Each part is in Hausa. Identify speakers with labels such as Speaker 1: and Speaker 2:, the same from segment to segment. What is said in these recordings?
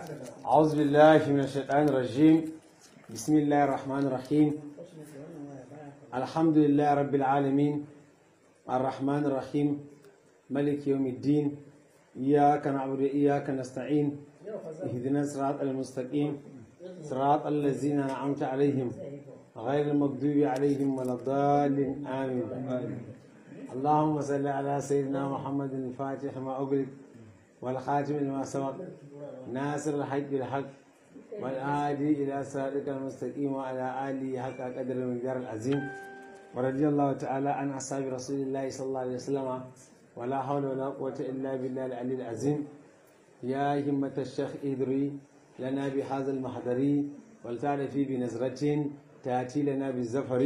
Speaker 1: أعوذ بالله من الشيطان الرجيم بسم الله الرحمن الرحيم الحمد لله رب العالمين الرحمن الرحيم ملك يوم الدين إياك نعبد وإياك نستعين اهدنا الصراط المستقيم صراط الذين أنعمت عليهم غير المغضوب عليهم ولا الضالين آمين اللهم صل على سيدنا محمد الفاتح ما أغلق والخاتم لما سبق ناصر الحق بالحق والهادي إلى صراطك المستقيم وعلى آله حق قدر المقدار العظيم ورضي الله تعالى عن أصحاب رسول الله صلى الله عليه وسلم ولا حول ولا قوة إلا بالله العلي العظيم يا همة الشيخ إدري لنا بهذا المحضر ولتعرفي بنزرة تأتي لنا بالزفر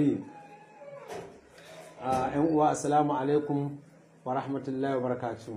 Speaker 1: آه السلام عليكم ورحمة الله وبركاته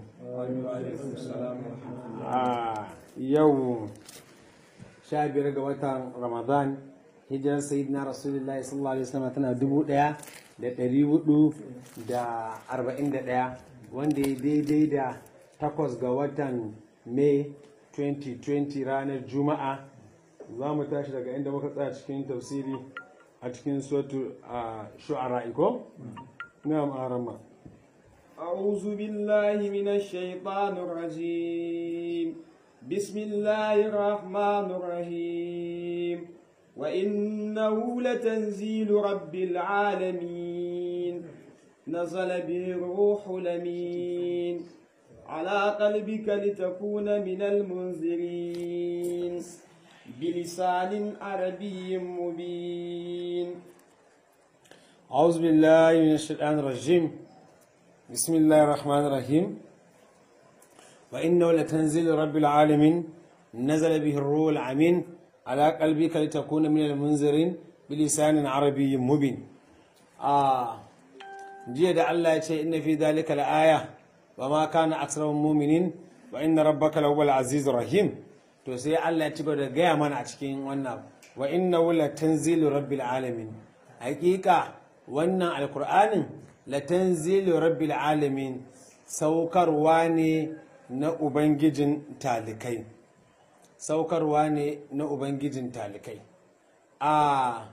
Speaker 1: آه يوم sha biyar ga watan ramadan hijirar sayyidina rasulullahi sallallahu alaihi wasallam tana dubu daya da dari hudu da arba'in da daya wanda ya daidai da takwas ga watan may 2020 ranar juma'a za mu tashi daga inda muka tsaya cikin tafsiri a cikin sotu a shu'ara iko na ma'arama
Speaker 2: أعوذ بالله من الشيطان الرجيم بسم الله الرحمن الرحيم وإنه لتنزيل رب العالمين نزل به الروح الأمين على قلبك لتكون من المنذرين بلسان عربي مبين
Speaker 1: أعوذ بالله من الشيطان الرجيم بسم الله الرحمن الرحيم وإنه لتنزيل رب العالمين نزل به الروح العمين على قلبك لتكون من المنذرين بلسان عربي مبين آه جيه ده الله يتشي إن في ذلك الآية وما كان أكثر مؤمنين وإن ربك لهو العزيز الرحيم to sai Allah ya ci gaba da gaya mana a cikin wannan wa inna la tanzilu rabbil alamin hakika wannan alkur'anin la tanzilu rabbil alamin saukarwa ne na ubangijin talikai saukarwa ne na ubangijin talikai a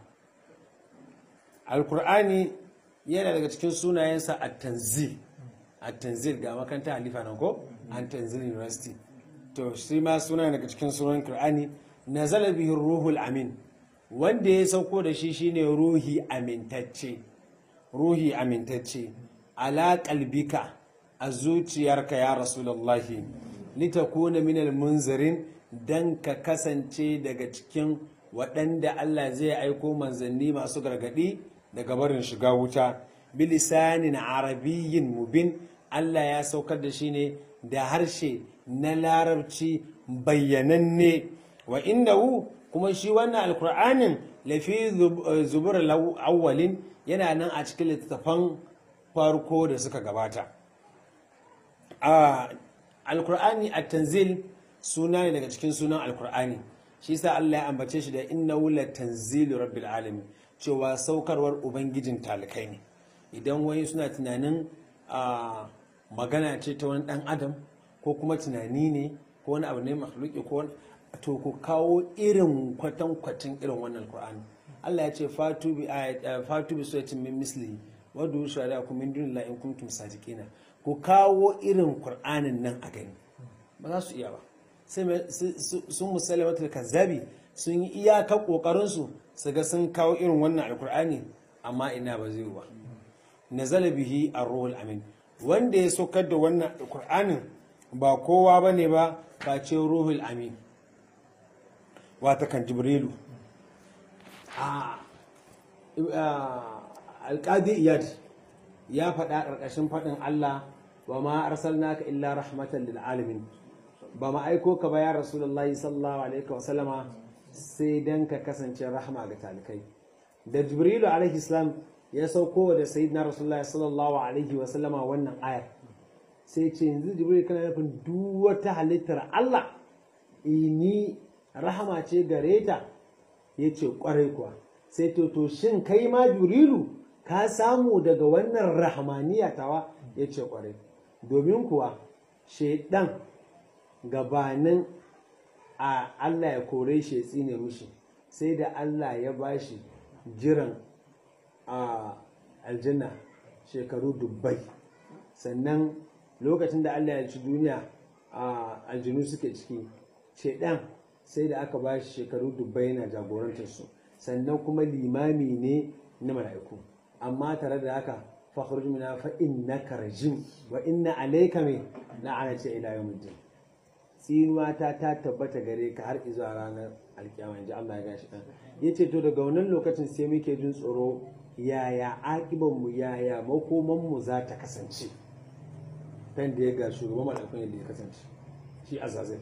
Speaker 1: alkur'ani yana daga cikin sunayensa a tanzil a tanzil ga makaranta halifa nan ko an tanzil university to shi ma suna daga cikin sunan qur'ani nazala bihi ruhul amin wanda ya sauko da shi shine ruhi amintacce ruhi amintacce ala qalbika a zuciyarka ya rasulullahi litakuna minal munzirin dan ka kasance daga cikin waɗanda Allah zai aiko manzanni masu gargaɗi daga barin shiga wuta bilisanin arabiyyin mubin Allah ya saukar da shi ne da harshe na larabci bayyananne wa innahu kuma shi wannan alkur'anin lafi zubur awwalin yana nan a cikin littattafan farko da suka gabata alkur'ani a tanzil suna ne daga cikin sunan alkur'ani shi sa Allah ya ambace shi da innahu la tanzilu rabbil alamin cewa saukarwar ubangijin talikai ne idan wani suna tunanin magana ce ta wani dan adam ko kuma tunani ne ko wani abu ne makhluki ko to ku kawo irin kwatankwacin irin wannan alkur'ani Allah ya ce fatu bi fatu bi suratin min misli wa du shuhada kum min dunillahi in kuntum sadiqina ku kawo irin qur'anin nan a gani ba za su iya ba sai sun musalamatul kazzabi sun yi iyaka kokarin su su ga sun kawo irin wannan alkur'ani amma ina ba zai ba nazala bihi ar-ruhul amin wanda ya saukar da wannan alkur'anin ba kowa bane ba face ruhul amin wata kan jibrilu alƙadi iyad ya faɗa ƙarƙashin faɗin Allah wa ma arsalnaka illa rahmatan lil alamin ba ma aiko ka ba ya rasulullahi sallallahu alaihi wa sallama sai dan ka kasance rahma ga talikai da jibrilu alaihi salam ya sauko da sayyidina rasulullahi sallallahu alaihi wa sallama wannan ayar sai ce yanzu jibrilu kana nufin duk wata halittar Allah ni rahama ce gare ta ya ce kwarai kuwa sai to to shin kai ma jurilu ka samu daga wannan rahmaniya tawa ya ce kwarai domin kuwa shaidan gabanin a Allah ya kore shi ya tsine mishi sai da Allah ya bashi jiran a aljanna shekaru dubbai sannan lokacin da Allah ya ci duniya a aljinu suke ciki shedan sai da aka ba shi shekaru dubbai yana jagorantar su sannan kuma limami ne na mala'iku amma tare da haka fakhruj mina fa innaka rajim wa inna alayka min la'anati ila yawmiddin tsinuwa ta ta tabbata gare ka har izuwa ranar alkiyama inji Allah ya gashi dan yace to daga wannan lokacin sai muke jin tsoro yaya akiban mu yaya makoman mu za ta kasance kan da ya ga shugaban malakun yadda ya kasance shi azazai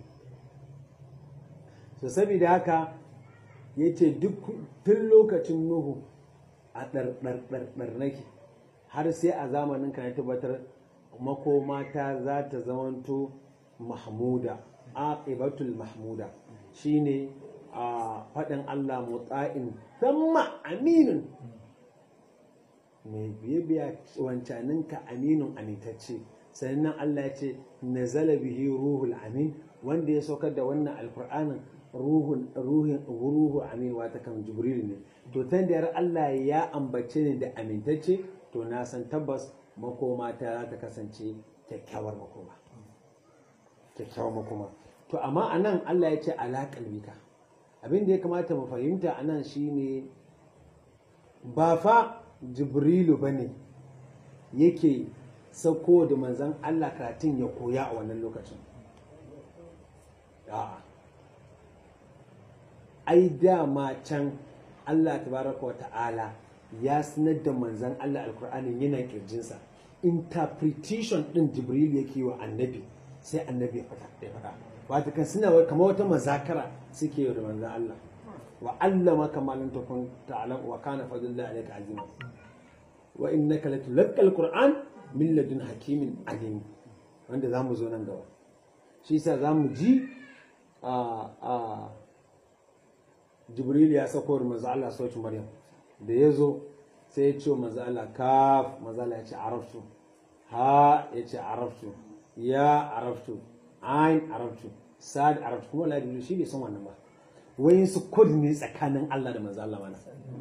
Speaker 1: so saboda haka yace duk tun lokacin nuhu a ɗarɗarɗarɗar nake har sai a zamanin ka na tabbatar makoma ta za ta zamanto mahmuda aqibatul mahmuda shine a faɗin Allah mutsa'in thumma aminun mai biye biya wancaninka aminun amintacce sannan Allah ya ce nazala bihi ruhul amin wanda ya saukar da wannan alkur'anin ruhun ruhin ruhu amin wata kan jibril ne to tan da Allah ya ambace ni da amintacce to na san tabbas makoma ta za ta kasance kyakkyawar makoma kyakkyawar makoma to amma anan Allah ya ce ala kalbika abin da ya kamata mu fahimta anan shine ba fa jibrilu bane yake sauko da manzan Allah karatun ya koya a wannan lokacin a'a ai dama can Allah tabaraka wa ta'ala ya sanar da manzan Allah alkur'anin yana kirjinsa interpretation din jibril yake wa annabi sai annabi ya fada ya fada wata kan suna kamar wata mazakara suke yi da manzan Allah wa allama kama lam takun ta'lam wa kana fadlullahi alayka azima wa innaka latulqa alquran min ladun hakimin alim wanda zamu zo nan gaba shi yasa zamu ji a a jibril ya sako da manzo Allah sautin maryam da ya zo sai ya ce manzo Allah kaf manzo Allah ya ce araftu ha ya ce araftu ya araftu ain araftu sad araftu kuma Allah shi bai san wannan ba wayin su kod ne tsakanin Allah da manzo Allah mana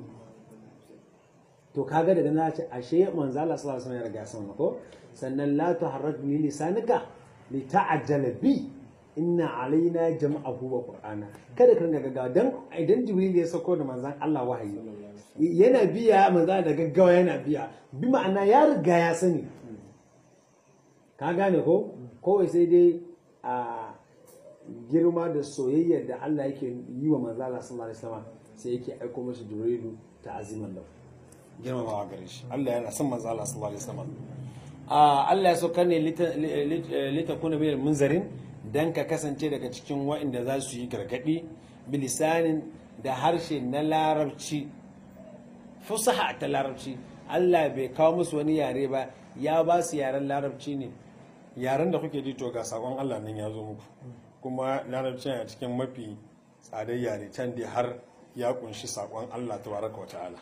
Speaker 1: to kaga daga na ce ashe manzo Allah sallallahu alaihi wasallam ya riga san ko sannan la tuharrak bi lisanika li ta'ajjala bi inna alaina jam'ahu wa qur'ana kada ka ringa gaggawa dan idan jibril ya sako da manzon Allah wahayi yana biya manzon da gaggawa yana biya bi ma'ana ya riga ya sani ka gane ko kawai sai dai a girma da soyayyar da Allah yake yi wa manzon Allah sallallahu alaihi wasallam sai yake aiko masa jibrilu ta aziman lahu girmamawa gare shi Allah yana son manzon Allah sallallahu alaihi wasallam Allah ya saukar ne litakuna bil munzarin dan ka kasance daga cikin waɗanda za su yi gargaɗi bilisanin da harshe na larabci fusaha ta larabci Allah bai kawo musu wani yare ba ya ba su yaren larabci ne yaren da kuke ji to ga sakon Allah nan ya zo muku kuma larabci a cikin mafi tsadar yare can dai har ya kunshi sakon Allah tabaraka wa ta'ala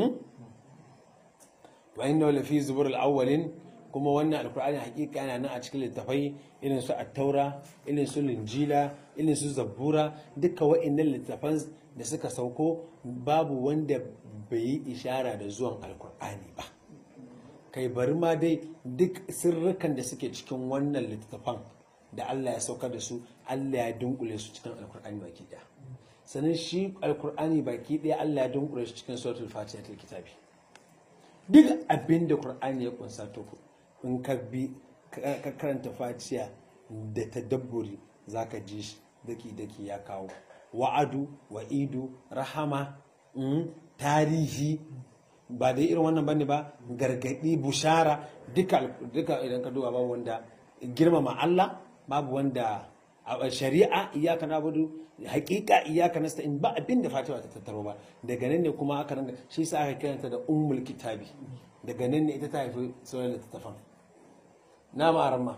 Speaker 1: wa inna lafi zuburul awwalin kuma wannan alkur'ani hakika yana nan a cikin littafai irin su attaura irin su linjila irin su zabbura duka wa'annan littafan da suka sauko babu wanda bai yi ishara da zuwan alkur'ani ba kai bari ma dai duk sirrukan da suke cikin wannan littafan da Allah ya saukar da su Allah ya dunkule su cikin alkur'ani baki daya sannan shi alkur'ani baki daya Allah ya dunkule shi cikin suratul fatiha ta kitabi duk abin da qur'ani ya kunsa to in ka bi ka karanta fatiha da tadabburi zaka ji shi daki daki ya kawo wa'adu wa'idu rahama tarihi ba da irin wannan bane ba gargadi bushara duka duka idan ka duba babu wanda girmama Allah babu wanda shari'a iyaka nabudu hakika iyaka nasta'in ba abin da Fatima ta tattaro ba daga nan ne kuma aka ranga shi sa aka kiranta da ummul kitabi daga nan ne ita ta haifi sauran littattafan na ma'aramma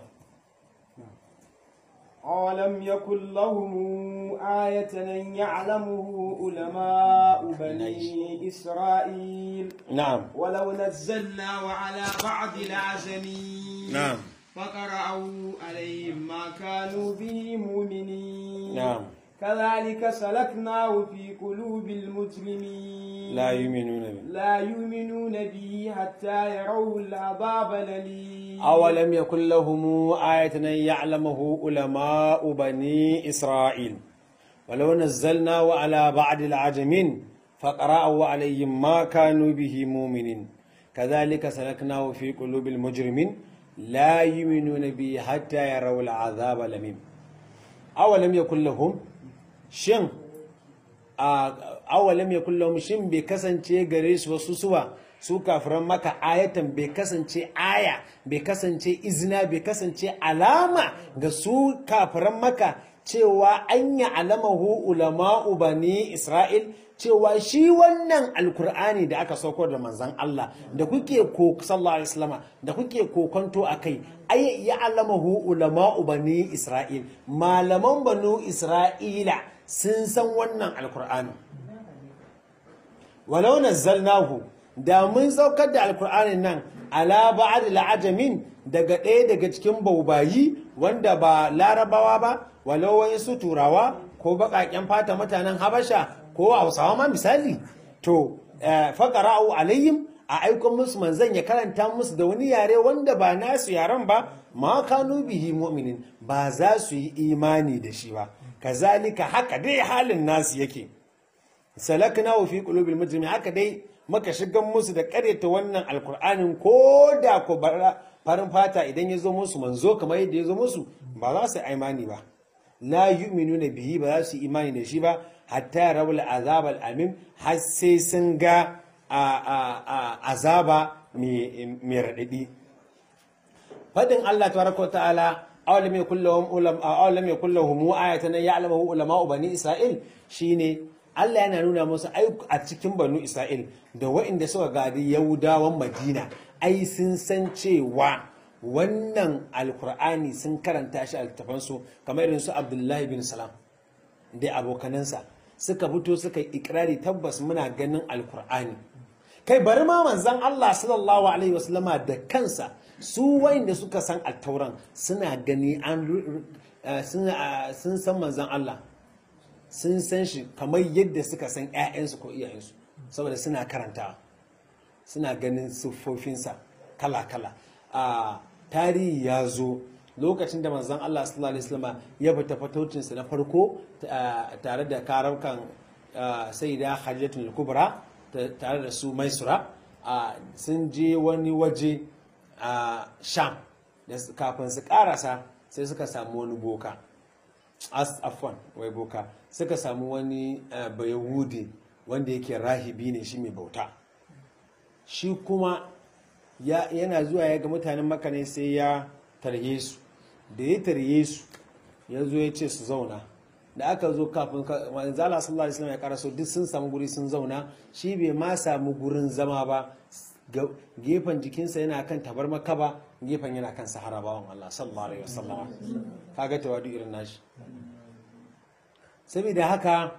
Speaker 2: أولم يكن لهم آية أن يعلمه علماء بني إسرائيل
Speaker 1: نعم
Speaker 2: ولو نزلناه على بعض الأعجمين
Speaker 1: نعم
Speaker 2: فقرأوا عليهم ما كانوا به مؤمنين
Speaker 1: نعم
Speaker 2: كذلك سلكناه في قلوب المجرمين
Speaker 1: la yu'minuna bi
Speaker 2: لا يؤمنون به حتى يروا العذاب الأليم
Speaker 1: أولم يكن لهم آية أن يعلمه علماء بني إسرائيل ولو نزلناه على بعض العجمين فقرأوا عليهم ما كانوا به مؤمنين كذلك سلكناه في قلوب المجرمين لا يؤمنون به حتى يروا العذاب الأليم أولم يكن لهم شن awalam ya kullum shin bai kasance gare su wasu suwa su kafiran maka ayatan bai kasance aya bai kasance izina bai kasance alama ga su kafiran maka cewa an yi alamahu ulama'u bani isra'il cewa shi wannan alkur'ani da aka sauko da manzan Allah da kuke ko sallallahu alaihi wasallama da kuke kokonto akai ay ya alamahu ulama'u bani isra'il malaman banu isra'ila sun san wannan alkur'ani walau nazzalnahu da mun saukar da alkur'anin nan ala ba'd al'ajamin daga ɗaya daga cikin baubayi wanda ba larabawa ba walau wayansu turawa ko baƙaƙen fata mutanen habasha ko hausawa ma misali to faƙara'u alayhim a aikon musu manzan ya karanta musu da wani yare wanda ba nasu yaren ba ma kanu bihi mu'minin ba za su yi imani da shi ba kazalika haka dai halin nasu yake salakna fi qulubil mujrimin haka dai maka shigan musu da karyata wannan alkur'anin ko da ko farin fata idan ya zo musu manzo kamar yadda ya zo musu ba za su imani ba la yu'minuna bihi ba za su imani da shi ba hatta rawul azab al-amim har sai sun ga azaba mai raɗaɗi fadin Allah tabaraka ta'ala awalam yakul lahum ulam awalam yakul lahum ayatan ya'lamu ulama bani isra'il shine Allah yana nuna musu ai a cikin banu Isra'il da waɗanda suka gadi Yahudawan Madina ai sun san cewa wannan alkur'ani sun karanta shi a littafansu kamar irin su Abdullahi bin Salam da abokanansa suka fito suka yi ikirari tabbas muna ganin alkur'ani kai bari ma manzon Allah sallallahu alaihi wasallama da kansa su wayanda suka san altauran suna gani an sun san manzon Allah sun san shi kamar yadda suka san 'ya'yansu ko iyayensu saboda suna karanta suna ganin siffofinsa kala-kala a tarihi ya zo lokacin da manzon Allah sallallahu alaihi wasallam ya fita fataucinsa na farko tare da karaukan sayyida Khadijatul Kubra tare da su Maisura sun je wani waje a Sham kafin su karasa sai suka samu wani boka afwan wai boka suka samu wani bayahudi wanda yake rahibi ne shi mai bauta shi kuma yana zuwa ya ga mutanen maka ne sai ya tarye su da ya tarye su ya zo ya ce su zauna da aka zo kafin manzala sallallahu alaihi wasallam ya karaso duk sun samu guri sun zauna shi bai ma samu gurin zama ba gefen jikinsa yana kan tabar makaba gefen yana kan sahara bawan Allah sallallahu alaihi wasallam kaga tawadu irin nashi saboda haka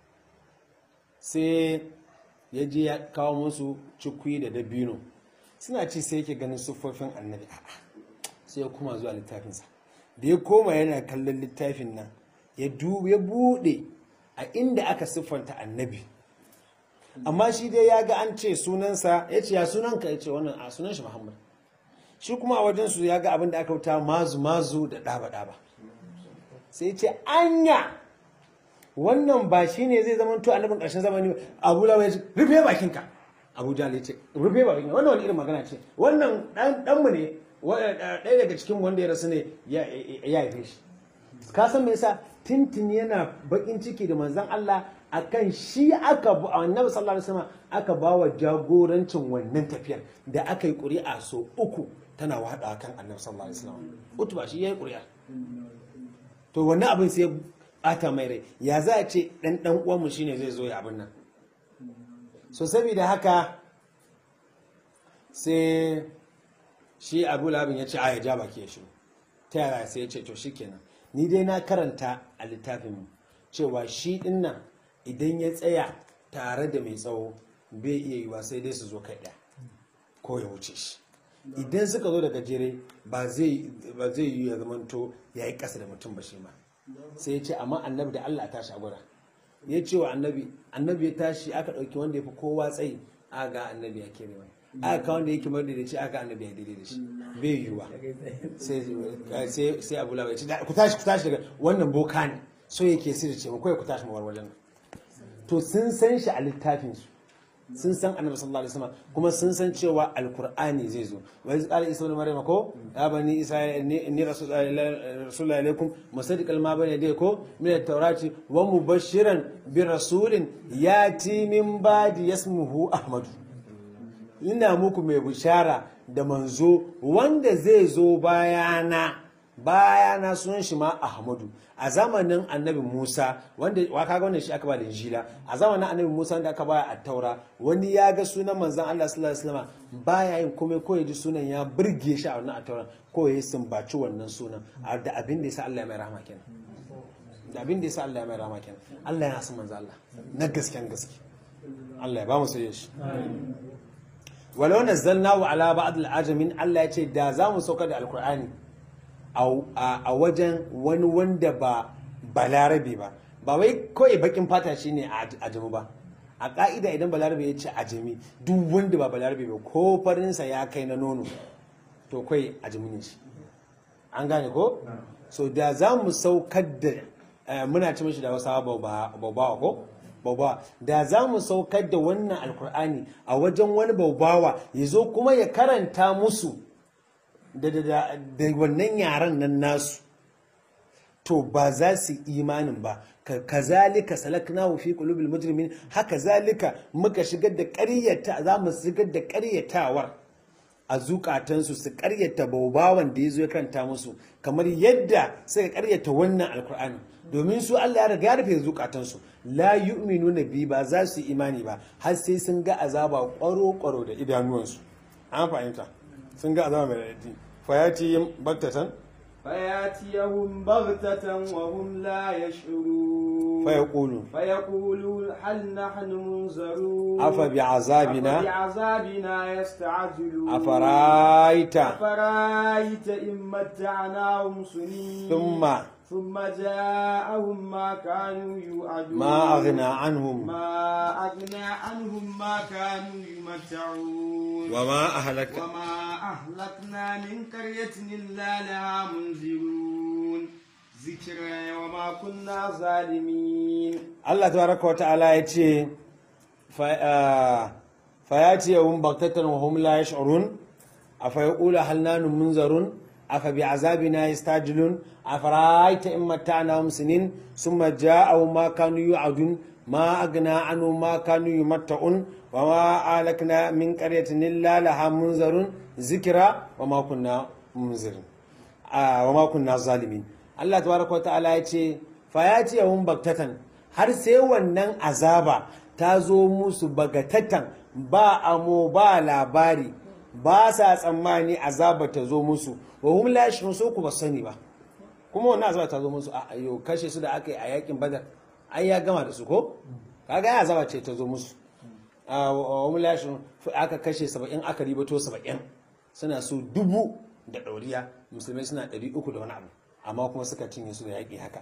Speaker 1: sai ya je ya kawo musu cikwi da dabino suna ci sai yake ganin siffofin annabi sai ya koma zuwa littafinsa da ya koma yana kallon littafin nan ya bude a inda aka siffanta annabi amma shi dai ya ga an ce sunansa ya ce ya sunanka ya ce wannan a sunan shi muhammad shi kuma a wajensu ya ga abin da aka wuta mazu mazu da ɗaba ɗaba sai ce anya wannan ba shi ne zai zama to annabin ƙarshen zamani abu lawa ya ce rufe bakinka abu jahal ya ce rufe bakinka wannan wani irin magana ce wannan ɗanmu ne ɗaya daga cikin wanda ya rasu ne ya haife shi ka san me yasa tintin yana bakin ciki da manzon Allah akan shi aka bu annabi sallallahu alaihi wasallam aka bawa jagorancin wannan tafiyar da aka yi ƙuri'a so uku tana wada kan annabi sallallahu alaihi wasallam utu ba shi yayi ƙuri'a to wannan abin sai bata mai rai ya za a ce dan dan uwan mu shine zai zo ya abin nan so saboda haka sai shi Abu Labin ya ce a ya ja baki ya shiru ta yaya sai ya ce to shikenan ni dai na karanta a littafin mu cewa shi din nan idan ya tsaya tare da mai tsawo bai iya yiwa sai dai su zo kai ɗaya ko ya wuce shi idan suka zo da gajere ba zai yi ya zamanto ya yi ƙasa da mutum ba shi ma sai ya ce amma annabi da Allah a tashi a gwada ya ce wa annabi annabi ya tashi aka ɗauki wanda ya fi kowa tsayi aka ga annabi ya kere mai aka kawo wanda yake marda da shi aka annabi ya daidai da shi bai yiwuwa sai sai abu lawa ya ce ku tashi ku tashi daga wannan boka ne so yake sirri ce mu kawai ku tashi mu bar wajen to sun san shi a littafin su sun san annabi sallallahu alaihi wasallam kuma sun san cewa alqur'ani zai zo wa iz qala isa ibn maryam ko ya bani isa inni rasulullahi alaikum musaddiqal ma bayna yadayhi ko min at-taurati wa mubashiran bi rasulin yati min ba'di yasmuhu ahmadu ina muku mai bishara da manzo wanda zai zo bayana bayana sunan shi ma ahmadu a zamanin annabi musa wanda wa kaga wannan shi aka ba da injila a zamanin annabi musa wanda aka ba a taura wani ya ga sunan manzon allah sallallahu alaihi wasallam baya yin komai ko ya ji sunan ya burge shi a wannan a taura ko ya sumbaci wannan sunan da abin da yasa allah ya mai rahama kenan da abin da yasa allah ya mai rahama kenan allah ya san manzon allah na gasken gaske allah ya ba mu soyayya shi walau nazzalnahu ala ba'd al-ajamin Allah ya ce da za mu sauka da alkur'ani a wajen wani wanda ba balarabe ba ba wai kawai bakin fata shine a ajami ba a ka'ida idan balarabe ya ce ajami duk wanda ba balarabe ba ko farinsa ya kai na nono to kai ajami ne shi an gane ko so da za mu saukar da muna ci mashi da wasu babawa ko baubawa da za mu saukar da wannan alkur'ani a wajen wani baubawa ya zo kuma ya karanta musu da wannan yaren nan nasu to ba za su imanin ba kazalika salaknahu fi qulubil mujrimin haka zalika muka shigar da ƙaryata za mu shigar da ƙaryatawar a zukatansu su ƙaryata baubawan da ya zo ya karanta musu kamar yadda suka ƙaryata wannan alkur'ani domin su Allah ya riga ya rufe zukatansu la yu'minu nabi ba za su imani ba har sai sun ga azaba kwaro-kwaro da idanuwansu an fahimta sun ga azaba mai radadi fayati baktatan
Speaker 2: فياتيهم بغتة وهم لا يشعرون
Speaker 1: فيقولوا
Speaker 2: فيقولوا هل نحن منذرون
Speaker 1: أفبعذابنا
Speaker 2: أفبعذابنا يستعجلون
Speaker 1: أفرأيت
Speaker 2: أفرأيت إن متعناهم سنين
Speaker 1: ثم
Speaker 2: ثم جاءهم ما كانوا يوعدون
Speaker 1: ما أغنى عنهم
Speaker 2: ما أغنى عنهم ما كانوا يمتعون
Speaker 1: وما أهلك
Speaker 2: وما أهلكنا من قرية إلا لها منذرون ذكرى وما كنا ظالمين
Speaker 1: Allah tabaraka wa ta'ala ya ce fayati yawun baktatan wa hum la yash'urun afa yaqulu hal nanu munzarun afa bi azabina yastajilun afara'aita in mata'nahum sinin summa ja'aw ma kanu yu'adun ma agna anhu ma kanu yumatta'un wa ma alakna min qaryatin illa laha munzarun zikra wa ma kunna munzirin wa ma kunna zalimin Allah tabaraka wa ta'ala ya ce fayati yawun baktatan har sai wannan azaba ta zo musu bagatatan ba amo ba labari ba sa tsammani azaba ta zo musu wa hum la yashurun so ku ba sani ba kuma wannan azaba ta zo musu a ayo kashe su da aka yi a yakin badar ai ya gama da su ko kaga ya azaba ce ta zo musu a wa hum la yashurun aka kashe 70 aka ribato 70 suna su dubu da ɗauriya musulmai suna 300 da wani abu amma kuma suka cinye su da yaƙi haka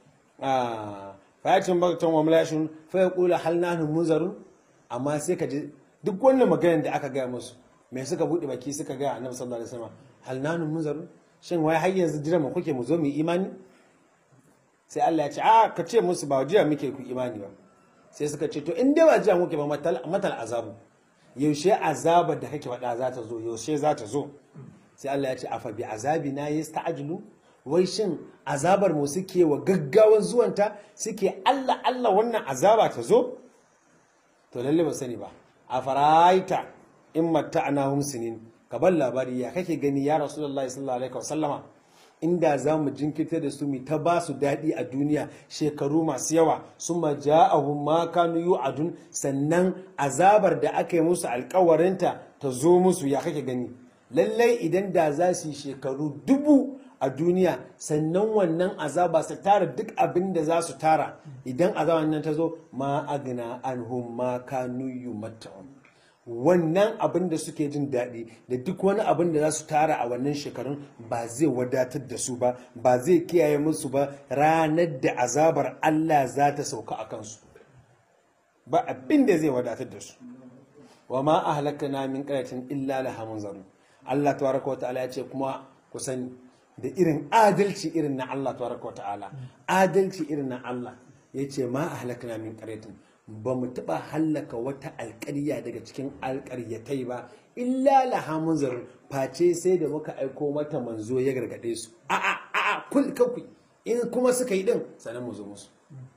Speaker 1: fayatin baktan wa mulashin fa ya kula hal nahnu munzarun amma sai ka ji duk wannan maganar da aka gaya musu me suka bude baki suka gaya annabi sallallahu alaihi wasallam hal nahnu munzarun shin wai har yanzu jira mu kuke mu zo mu imani sai Allah ya ce a ka ce musu ba jira muke ku imani ba sai suka ce to in dai ba jira muke ba matal matal azabu yaushe azaba da kake faɗa za ta zo yaushe za ta zo sai Allah ya ce afa bi azabina yasta'jilu wai shin azabar mu suke wa gaggawan zuwanta suke Allah Allah wannan azaba ta zo to lalle ba sani ba a faraita in matta'nahum sinin ka bar labari ya kake gani ya rasulullahi sallallahu alaihi wasallama inda za mu jinkirta da su mu ta ba su daɗi a duniya shekaru masu yawa sun ma ja'ahum ma kanu yu'adun sannan azabar da aka yi musu alkawarinta ta zo musu ya kake gani lallai idan da za su yi shekaru dubu a duniya sannan wannan azaba su tara duk abin da za su tara idan azaban nan ta zo ma agna anhum ma kanu yumatta'un wannan abin da suke jin daɗi da duk wani abin da za su tara a wannan shekarun ba zai wadatar da su ba ba zai kiyaye musu ba ranar da azabar Allah za ta sauka a kansu ba abin da zai wadatar da su wa ma ahlakana min qaryatin illa laha munzarun Allah tabaraka wa ta'ala ya ce kuma ku sani da irin adalci irin na Allah tabaraka wa ta'ala adalci irin na Allah ya ce ma ahlakana min qaryatin ba mu taɓa hallaka wata alƙarya daga cikin alƙaryatai ba illa laha munzarun face sai da muka aiko mata manzo ya gargaɗe su a'a a'a kul kanku in kuma suka yi din sanan mu zo musu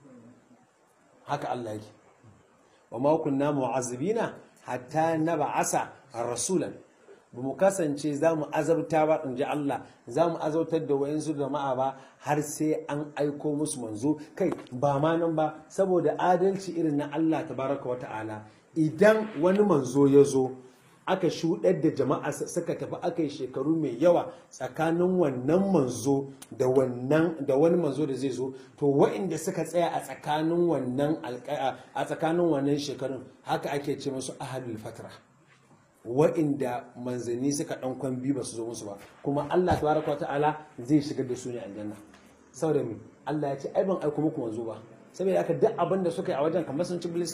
Speaker 1: haka Allah yake wa ma kunna mu'azzibina hatta nab'asa rasulan ba mu kasance za mu azabta ba in ji Allah za mu azabtar da wayansu jama'a ba har sai an aiko musu manzo kai ba ma nan ba saboda adalci irin na Allah tabaraka wa ta'ala idan wani manzo ya zo aka shuɗar da jama'a suka tafi aka yi shekaru mai yawa tsakanin wannan manzo da wannan da wani manzo da zai zo to wa'inda suka tsaya a tsakanin wannan a tsakanin wannan shekarun haka ake ce musu ahlul fatra wa'inda manzanni suka dan kwambi ba su zo musu ba kuma Allah tabaraka ta'ala zai shigar da su ne aljanna saboda me Allah ya ce ai ban aiko muku manzo ba saboda haka duk abin da suka yi a wajen kamar sun ci bilis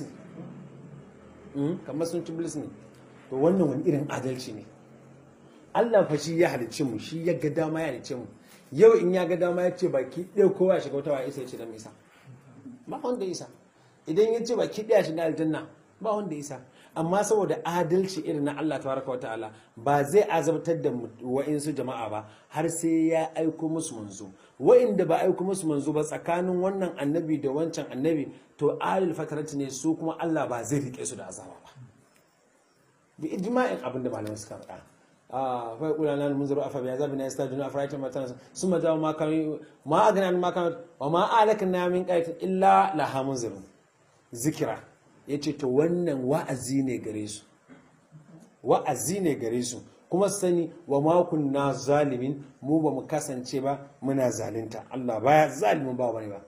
Speaker 1: ne kamar sun ci bilis ne to wannan wani irin adalci ne Allah fa shi ya halicce mu shi ya ga dama ya halicce mu yau in ya ga dama ya ce baki ɗaya kowa ya shiga wata wa isa ya ce dan isa ba wanda isa idan ya ce baki ɗaya shiga aljanna ba wanda isa amma saboda adalci irin na Allah tabaraka wa ta'ala ba zai azabtar da wa'insu jama'a ba har sai ya aiko musu manzo wa'inda ba aiko musu manzo ba tsakanin wannan annabi da wancan annabi to alil fatarati ne su kuma Allah ba zai rike su da azaba ba bi ijma'in abin da malamai suka faɗa a fa kula nan mun zuru afa bi azabina yastajuna afraitum matan summa ja'a ma kan ma agna ma kan wa ma alakna min qayatin illa laha munzirun zikira yace to wannan wa'azi ne gare su wa'azi ne gare su kuma sani wa ma kunna zalimin mu ba mu kasance ba muna zalunta Allah baya zalimin ba wani ba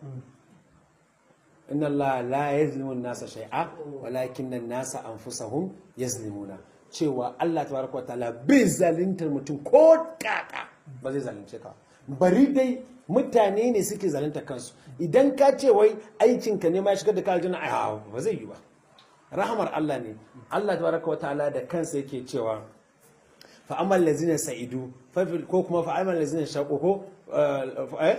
Speaker 1: inna Allah la yazlimu an-nasa shay'a walakin an-nasa anfusahum yazlimuna cewa Allah tabaraka wa ta'ala bai zaluntar mutum ko kaka ba zai zalunce ka bari dai mutane ne suke zalunta kansu idan ka ce wai aikin ka ne ma shigar da ka aljanna ai ba zai yi ba rahamar Allah ne Allah tabaraka wa ta'ala da kansa yake cewa fa amal lazina sa'idu ko kuma fa amal lazina shaqu ko eh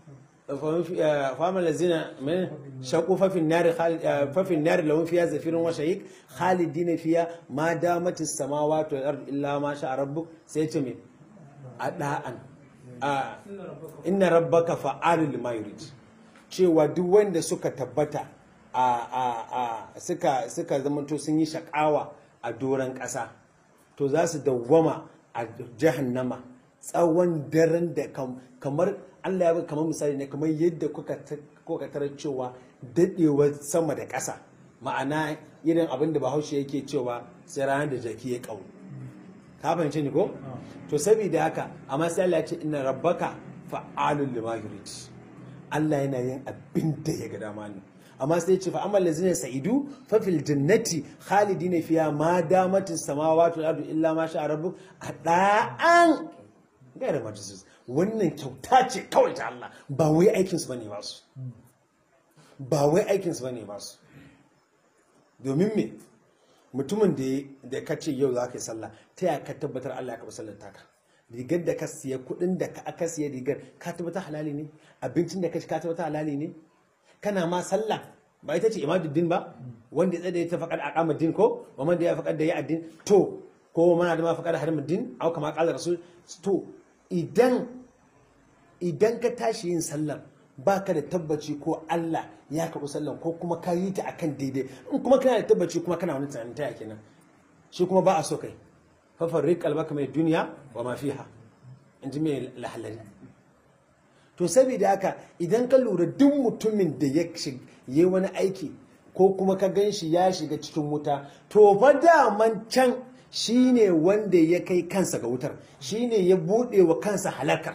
Speaker 1: فأما الذين من شقوا ففي النار ففي النار لهم فيها زفير وشهيق خالدين فيها ما دامت السماوات والأرض إلا ما شاء ربك سيتمي أداء إن ربك فعال لما يريد cewa duk wanda suka tabbata a suka suka zamanto sun yi shakawa a doron ƙasa to za su dawwama a jahannama tsawon daren da kamar Allah ya bi kamar misali ne kamar yadda kuka tarar cewa daɗewar sama da ƙasa ma'ana irin abin da bahaushe yake cewa sai ranar da jaki ya ƙau ka fahimci ni ko to saboda haka amma sai Allah ya ce inna rabbaka fa'alul lima yurid Allah yana yin abin da ya ga dama ne amma sai ce fa amal lazina sa'idu fa fil jannati khalidina fiha ma damatis samawati wal ardu illa ma sha rabbuk ada'an gaira majisus wannan kyauta ce kawai ta Allah ba wai aikinsu ba ne ba su ba wai aikinsu ba ne ba su domin me mutumin da ka ce yau za ka yi sallah ta ya ka tabbatar Allah ya kaɓa sallar taka rigar da ka siya kuɗin da aka siya rigar ka tabbatar halali ne abincin da ka ci ka tabbatar halali ne kana ma sallah ba ita ce imaduddin ba wanda ya tsaye ta faƙar aqama din ko wa man da ya faƙar da ya addin to ko mana da ma faƙar harimin din au kama qala rasul to idan idan ka tashi yin sallar baka da tabbaci ko Allah ya karɓi sallar ko kuma ka yi ta akan daidai in kuma kana da tabbaci kuma kana wani tunanin ta kenan shi kuma ba a so kai fa farriq qalbaka mai duniya wa ma fiha in ji mai lahalari to saboda haka idan ka lura duk mutumin da ya yi wani aiki ko kuma ka gan shi ya shiga cikin wuta to fa daman can shi ne wanda ya kai kansa ga wutar shi ne ya buɗe wa kansa halakar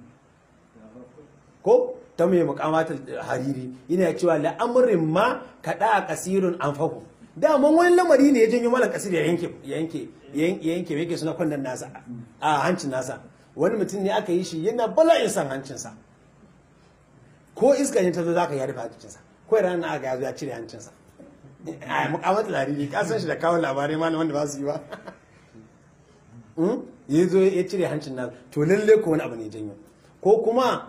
Speaker 1: ko ta mai mukamatar hariri yana cewa la'amurin ma kaɗa a ƙasirun an fahu daman wani lamari ne ya janyo malam kasir ya yanke ya yanke ya yanke yake suna kwandon nasa a hancin nasa wani mutum ne aka yi shi yana bala'in san hancinsa ko iska ne ta zo za ka yi rufe hancinsa ko ranar aka yazo ya cire hancinsa a mukamata lariri ka san shi da kawo labarai ma wanda ba su yi ba ya zo ya cire hancin nasa to lalle ko wani abu ne janyo ko kuma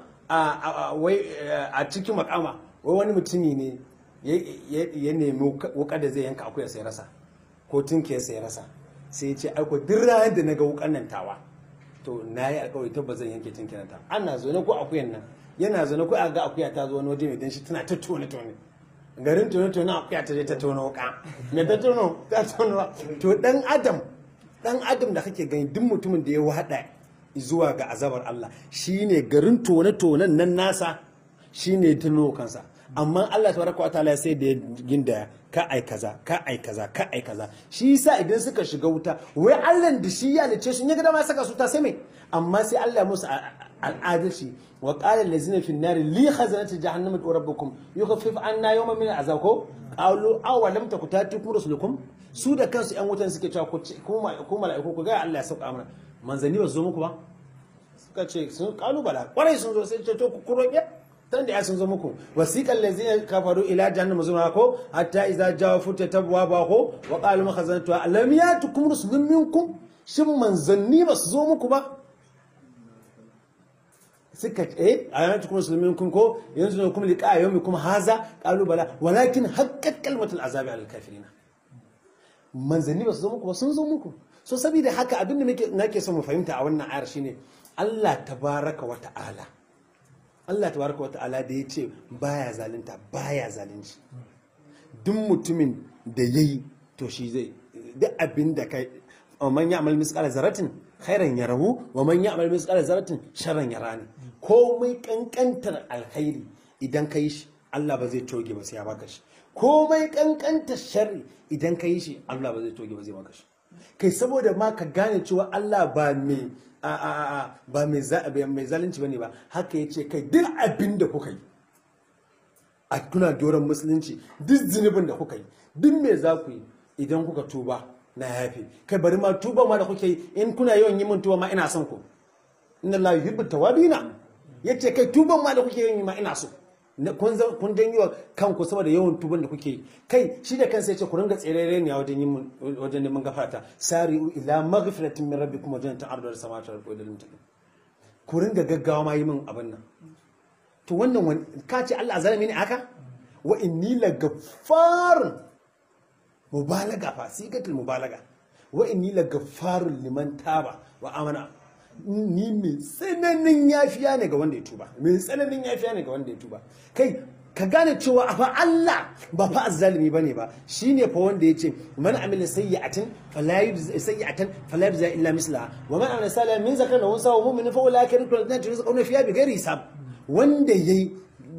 Speaker 1: a cikin makama wai wani mutumi ne ya nemi wukar da zai yanka akuya sai rasa ko tunke sai rasa sai ya ce aiko duk ranar da na ga wukan nan tawa to na yi alkawari tabbas zan yanke tunke nan ta ana zo ko akuyan nan yana zo ko a ga akuya ta zo wani waje mai danshi tana ta tone tone garin tone tone akuya ta je ta tono wuka me ta tono ta tono to dan adam dan adam da kake gani duk mutumin da ya wada zuwa ga azabar Allah shine garin tone tonen nan nasa shine tuno kansa amma Allah tabaraka wa ta'ala sai da ginda ka ai kaza ka ai kaza ka ai kaza shi yasa idan suka shiga wuta wai Allah da shi ya lice su ya ga dama saka su ta sai mai amma sai Allah musu al'adalci wa qala allazina fi an-nar li khazanati jahannama wa rabbukum yukhaffif anna yawman min al'azab ko qalu aw lam takutatikum rusulukum su da kansu yan wutan suke cewa ku mala'iku ku ga Allah ya sauka mana manzanni ba su zo muku ba suka ce sun kalubala kwarai sun zo sai ce to ku roƙe tan da ya sun zo muku wasiqal ladzina kafaru ila jahannam zuma ko hatta idza jawa futa tabwa ba ko wa qalu makhazanatu alam yatukum rusulun minkum shin manzanni ba su zo muku ba suka eh ayatukum rusulun minkum ko yanzu ne kuma liqa yawmikum haza qalu bala walakin haqqat kalmatul azabi alal kafirin manzanni ba su zo muku ba sun zo muku so saboda haka abin da nake son mu fahimta a wannan ayar shine Allah tabaraka wa ta'ala Allah tabaraka wa ta'ala da ya ce baya zalunta baya zalunci duk mutumin da yayi to shi zai duk abin da kai man ya'mal misqala zaratin khairan yarahu wa man ya'mal misqala zaratin sharran yarani komai kankantar alkhairi idan kai shi Allah ba zai toge ba sai ya baka shi komai kankantar sharri idan kai shi Allah ba zai toge ba zai baka shi kai saboda ma ka gane cewa Allah ba mai ba mai zalunci bane ba haka ya ce kai duk abin da kuka yi a kuna doron musulunci duk zunubin da kuka yi duk me za ku yi idan kuka tuba na yafe kai bari ma tuba ma da kuke yi in kuna yawan yi min tuba ma ina son ku inna la yuhibbu tawabina yace kai tuban ma da kuke yi ma ina so kun janyi wa kanku saboda yawan tuban da kuke yi kai shi da kansa yace ku ringa tserere ne wajen yin wajen neman gafarta sari'u ila maghfiratin min rabbikum wa jannatin arduha samawati wal ardi lil ku ringa gaggawa ma yi min abin nan to wannan wani ka ce Allah zalimi ne aka wa inni la gaffarun mubalaga fa sigatul mubalaga wa inni la gaffarun liman taba wa amana ni mai tsananin yafiya ne ga wanda ya tuba mai tsananin yafiya ne ga wanda ya tuba kai ka gane cewa a fa Allah ba fa azzalimi bane ba shine fa wanda yace man amila sayyi'atin fala yujza sayyi'atan fala yujza illa mislaha wa man amila salihan min zakarin wa unsa wa mu'minin fa ulaika yadkhuluna jannata rizquna fiha bighairi hisab wanda yayi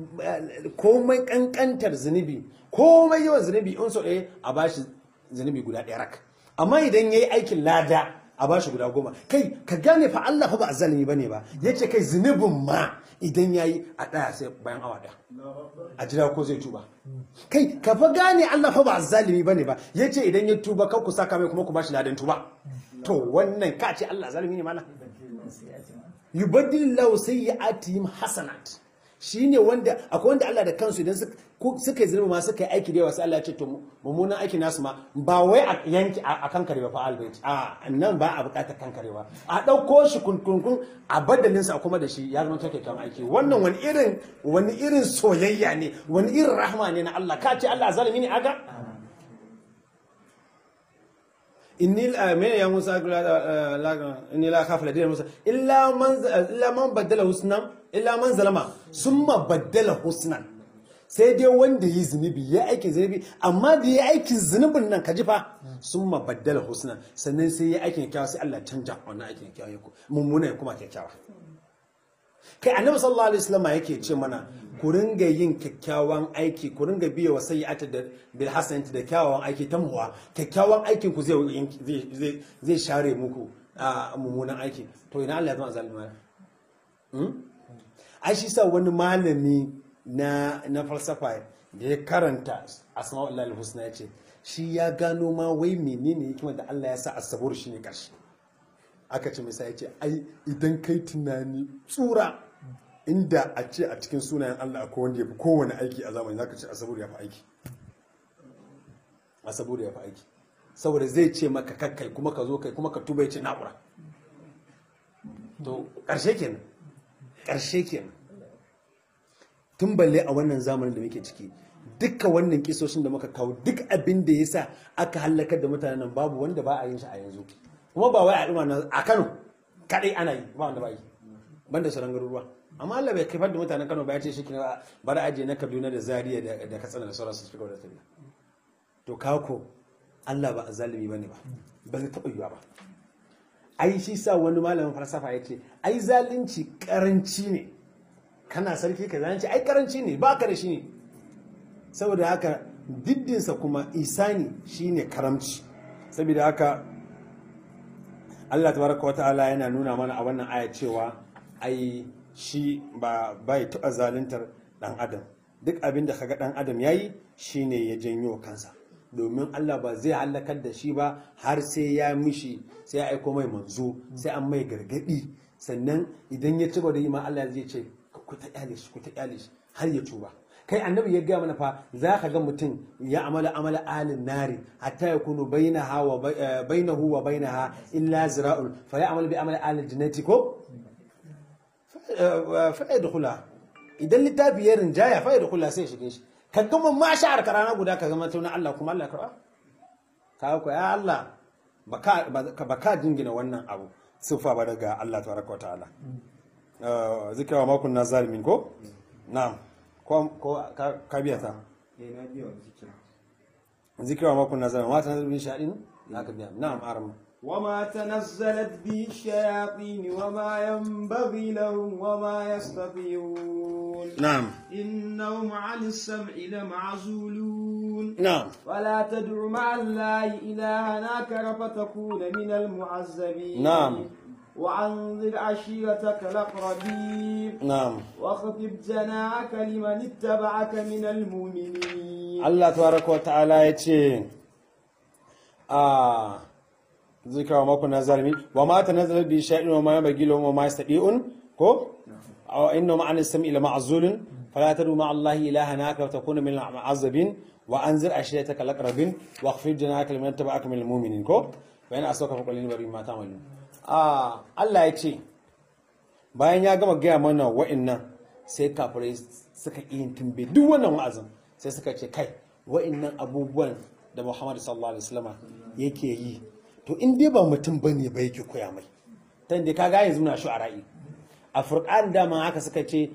Speaker 1: komai kankantar zunubi komai yawan zunubi in so ɗaya a bashi zunubi guda ɗaya rak amma idan yayi aikin lada a bashi guda goma kai ka gane fa Allah fa ba azzalimi bane ba yace kai zunubin ma idan yayi a daya sai bayan awa daya a jira ko zai tuba kai ka fa gane Allah fa ba azzalimi bane ba yace idan ya tuba kar ku saka mai kuma ku bashi ladan tuba to wannan ka ce Allah zalimi ne mana yubaddilillahu sayyi'atihim hasanat shine wanda akwai wanda Allah da kansu idan suka yi zunubi ma suka yi aiki da yawa sai Allah ya ce to mummunan aiki nasu ma ba wai a yanki a kankare ba fa albayt a nan ba a bukatar kankarewa a dauko shi kunkunkun a badalin sa kuma da shi ya zama take kan aiki wannan wani irin wani irin soyayya ne wani irin rahma ne na Allah ka ce Allah zalimi ne aga inni mene ya musa inni la khafu ladina musa illa man illa man badala husnan illa man zalama summa badala husnan sai dai wanda yi zunubi ya aikin zunubi amma da ya aikin zunubin nan kaji fa summa badala husnan sannan sai ya aikin kyakkyawa sai Allah canja wannan aikin kyakkyawa ya mummuna ya kuma kyakkyawa kai annabi sallallahu alaihi wasallam yake ce mana ku ringa yin kyakkyawan aiki ku ringa biya wa sayyi'ata da bil hasanati da kyawawan aiki ta muwa kyakkyawan aikin ku zai zai zai share muku a mummunan aiki to ina Allah ya zama zalima hmm ai shi sa wani malami na na falsafa da ya karanta asma'ul husna ya ce shi ya gano ma wai menene hikimar da Allah ya sa asabur shine karshe aka ce misa ya ce ai idan kai tunani tsura inda a ce a cikin sunayen Allah akwai wanda ya fi kowane aiki a zamani zaka ce asabur ya fi aiki asabur ya fi aiki saboda zai ce maka kakkai kuma ka zo kai kuma ka tuba ya ce na'ura to ƙarshe kenan ƙarshe kenan tun balle a wannan zamanin da muke ciki dukkan wannan kisoshin da muka kawo duk abin da ya sa aka hallakar da mutanen nan babu wanda ba a yin shi a yanzu kuma ba wai a ɗuma na a kano kaɗai ana yi ba wanda ba yi banda sauran garuruwa amma Allah bai kifar da mutanen kano ba ya ce shi kina bari aje na kaduna da zaria da katsina da sauransu su fi da tafiya to kako Allah ba a zalimi bane ba ba zai taɓa yiwa ba ai shi sa wani malamin falsafa ya ce ai zalunci karanci ne kana sarki ka zalunci ai karanci ne ba ka da shi ne saboda haka diddinsa kuma isani shine karamci saboda haka Allah tabaraka wata'ala yana nuna mana a wannan aya cewa ai shi ba bai taɓa zaluntar ɗan adam duk abin da kaga ɗan adam yayi shine ya janyo kansa domin Allah ba zai halakar da shi ba har sai ya mishi sai ya aiko mai manzo sai an mai gargadi sannan idan ya ci gaba da yi ma Allah zai ce ku ta kyale shi ku ta kyale shi har ya tuba kai annabi ya gaya mana fa za ka ga mutum ya amala amala alin nari hatta ya kunu bainaha wa bainahu wa bainaha illa zira'un fa ya amala bi amala alin jannati ko fa yadkhula idan littafi ya rinjaya fa yadkhula sai shige shi ka gama ma sha'ar ka rana guda ka zama tauna Allah kuma Allah karba ka ko ya Allah baka baka jingina wannan abu sifa ba daga Allah tabaraka wa ta'ala zikra ma kunna zalimin ko na'am ko ko ka biya ta
Speaker 2: eh na biya wa zikira
Speaker 1: zikra ma kunna zalimin ma tanzilin sha'in na ka biya na'am arama
Speaker 2: وما تنزلت به الشياطين وما ينبغي لهم وما يستطيعون
Speaker 1: نعم
Speaker 2: إنهم عن السمع لمعزولون
Speaker 1: نعم
Speaker 2: ولا تدع مع الله إلها آخر فتكون من المعذبين
Speaker 1: نعم.
Speaker 2: وأنذر عشيرتك الأقربين
Speaker 1: نعم
Speaker 2: واخفض جناحك لمن اتبعك من المؤمنين
Speaker 1: Allah tabaraka wa ta'ala ya ce a zikra wa makon zalimi wa ma tanazzalat bi shay'in wa ma yabghi lahum wa ma yastadi'un ko aw inna ma'an as-sam'i la ma'zulun fala tadu ma'a Allah ilahan aka wa takuna min al-mu'azzabin wa anzir ashiyataka al-aqrabin wa khfid janaka liman tabaka min al-mu'minin ko wa yana asauka fa qulil bari ma ta'malun a Allah ya ce bayan ya gama gaya mana wa'annan sai kafirai suka yin tumbe duk wannan wa'azin sai suka ce kai wa'annan abubuwan da Muhammad sallallahu alaihi wasallam yake yi to in dai ba mutum bane ba yake koya mai ta inda kaga yanzu na shu'ara'i a furqan dama haka suka ce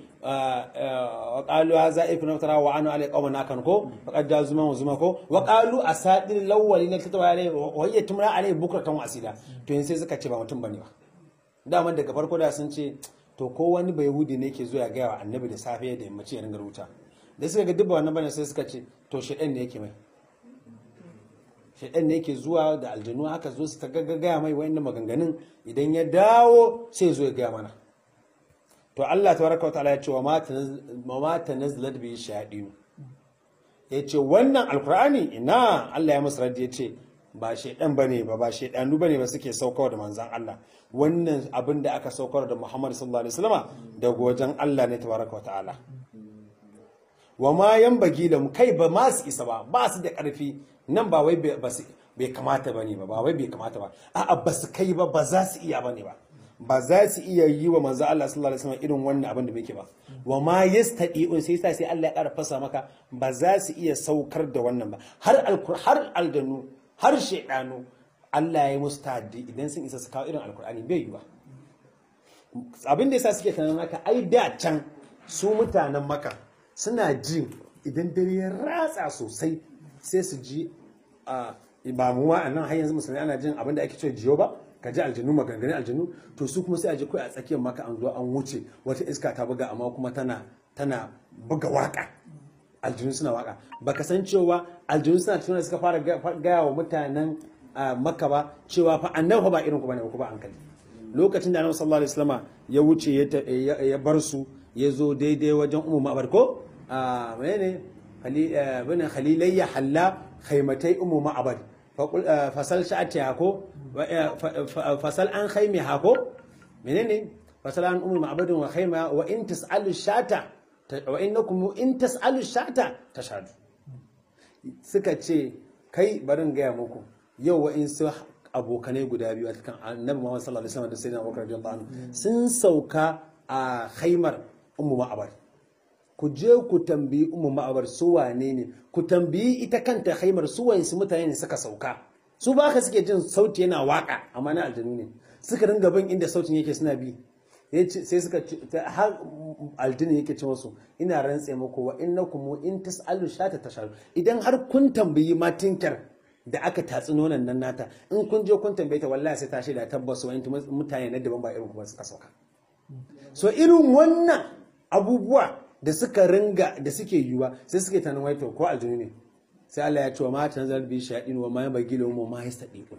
Speaker 1: wa qalu hadha ifna tara wa anu alai qawman akan ko faqad da zuma wa zuma ko wa qalu asadir lawwalina katawa alai wa hiya tumra alai bukratan wa asila to yanzu sai suka ce ba mutum bane ba daman daga farko da sun ce to ko wani bai yahudi ne ke zuwa gaya wa annabi da safe da yammaci ya ringa rubuta da suka ga dubba wannan bane sai suka ce to shedan ne yake mai shedan ne yake zuwa da aljanu haka zo su ta gaya mai wayannan maganganun idan ya dawo sai zo ya gaya mana to Allah tabaraka wa ta'ala ya ce wa ma tanazzalat bi shayadin ya ce wannan alkur'ani ina Allah ya musu raddi ya ce ba shaidan bane ba ba shaidanu bane ba suke saukar da manzan Allah wannan abin da aka saukar da Muhammad sallallahu alaihi wasallama daga wajen Allah ne tabaraka wa ta'ala wa ma yanbaghi da kai ba ma su isa ba ba su da karfi nan ba wai ba su bai kamata bane ba ba wai bai kamata ba a'a ba su kai ba ba za su iya bane ba ba za su iya yi wa manzo Allah sallallahu alaihi wasallam irin wannan abin da muke ba wa ma yastadi'un sai sai Allah ya ƙara fasa maka ba za su iya saukar da wannan ba har alkur har aldanu har shedanu Allah ya yi musu taddi idan sun isa su kawo irin alkur'ani bai yi ba abin da yasa suke tunanin haka ai da can su mutanen maka suna jin idan dare ya ratsa sosai sai su ji a ba mu a nan har yanzu musulmi ana jin abin da ake cewa jiyo ba ka ji aljanu maganganun aljanu to su kuma sai a ji kai a tsakiyar maka an zo an wuce wata iska ta buga amma kuma tana tana buga waka aljanu suna waka baka san cewa aljanu suna cikin suka fara gaya wa mutanen makka ba cewa fa annabi ba irin ku bane ku ba hankali lokacin da annabi sallallahu alaihi wasallama ya wuce ya bar su ya zo daidai wajen ummu ma'bar ko a menene bane khalilayya halla khaymatai ummu ma'abad fasal sha'ati hako fasal an khaymi hako menene fasal an ummu ma'abadin wa khayma wa in tas'alu shata wa innakum in tas'alu shata tashhadu suka ce kai barin gaya muku yau wa in su abokanai guda biyu a cikin annabi Muhammad sallallahu alaihi wasallam da sayyidina Abubakar radiyallahu anhu sun sauka a khaymar ummu ma'abad ku je ku tambayi ummu ma'abar su wane ne ku tambayi ita kanta haimar su wayansu mutane ne suka sauka su ba ka suke jin sauti yana waka amma na aljanu ne suka ringa bin inda sautin yake suna bi sai suka har aljini yake ce musu ina rantse muku wa innakum in tasalu shata tasharu idan har kun tambayi matinkar da aka tatsi nonon nan nata in kun je kun tambaye ta wallahi sai ta shaida tabbas wani mutane na daban ba irin kuma suka sauka so irin wannan abubuwa da suka ringa da suke yiwuwa sai suke tanin waito ko aljinu ne sai Allah ya ce wa matan zalbi shaɗin wa ma bagi wa ma yastadiqun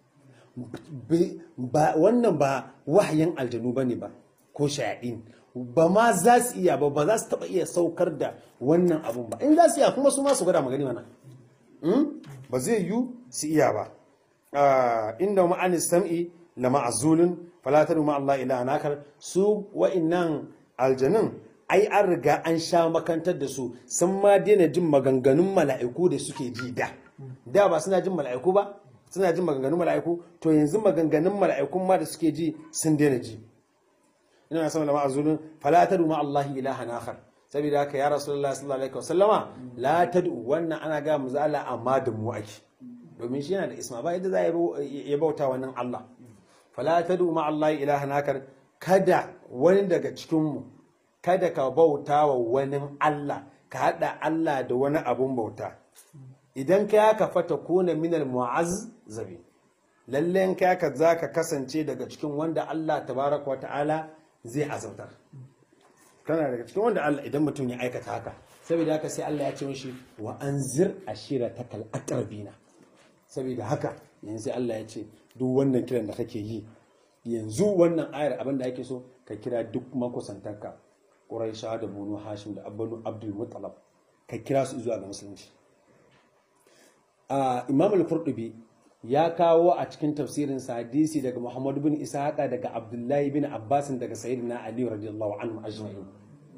Speaker 1: ba wannan ba wahayin aljinu bane ba ko shaɗin ba ma za su iya ba ba za su taɓa iya saukar da wannan abun ba in za su iya kuma su ma su gwada magani mana ba zai yiwu su iya ba inda ma'anin sam'i la ma'azulun falatar ma Allah ila anakar su wa'innan aljanun ai an riga an sha makantar da su sun ma daina jin maganganun mala'iku da suke ji da da ba suna jin mala'iku ba suna jin maganganun mala'iku to yanzu maganganun mala'ikun ma da suke ji sun daina ji ina na sama da ma'azulun fala tadu ma Allah ilahan akhar saboda haka ya rasulullahi sallallahu alaihi wasallama la tadu wannan ana ga mu zala amma da mu ake domin shi yana da isma ba yadda za ya bauta wannan Allah fala tadu ma Allah ilahan akhar kada wani daga cikin mu kada ka bauta wa wani Allah ka haɗa Allah da wani abun bauta idan ka yaka fata kuna minal mu'azzabi lalle in ka yaka za ka kasance daga cikin wanda Allah tabaraka wata'ala zai azabtar kana daga cikin wanda Allah idan mutum ya aikata haka saboda haka sai Allah ya ce mishi wa anzir ashiratakal aqrabina saboda haka yanzu sai Allah ya ce duk wannan kiran da kake yi yanzu wannan ayar abin da ake so ka kira duk makusantanka Quraisha da Banu Hashim da Abbanu Abdul Muttalab ka kira su zuwa ga musulunci Imam al-Qurtubi ya kawo a cikin tafsirin sa hadisi daga Muhammad bin Ishaqa daga Abdullahi bin Abbas daga Sayyidina Ali radiyallahu anhu ajma'in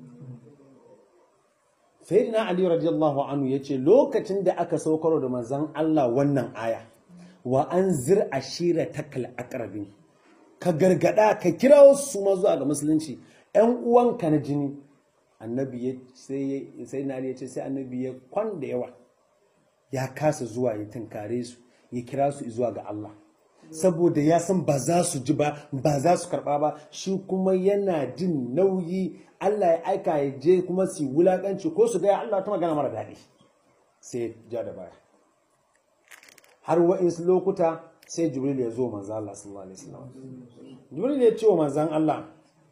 Speaker 1: Sayyidina Ali radiyallahu anhu yace lokacin da aka saukar da manzon Allah wannan aya wa anzir ashiratakal aqrabin ka gargada ka kira su ma zuwa ga musulunci ‘yan uwanka na jini annabi ya sai na ya ce sai annabi ya kwan da yawa ya kasa zuwa ya tunkare su ya kira su zuwa ga Allah saboda ya san ba za su ji ba ba za su karba ba shi kuma yana jin nauyi Allah ya aika ya je kuma su wulakanci ko su gaya Allah ta magana mara daɗi sai ja da baya har wa'insu lokuta sai jibril ya zo manzan Allah sallallahu alaihi wasallam jibril ya ce wa manzan Allah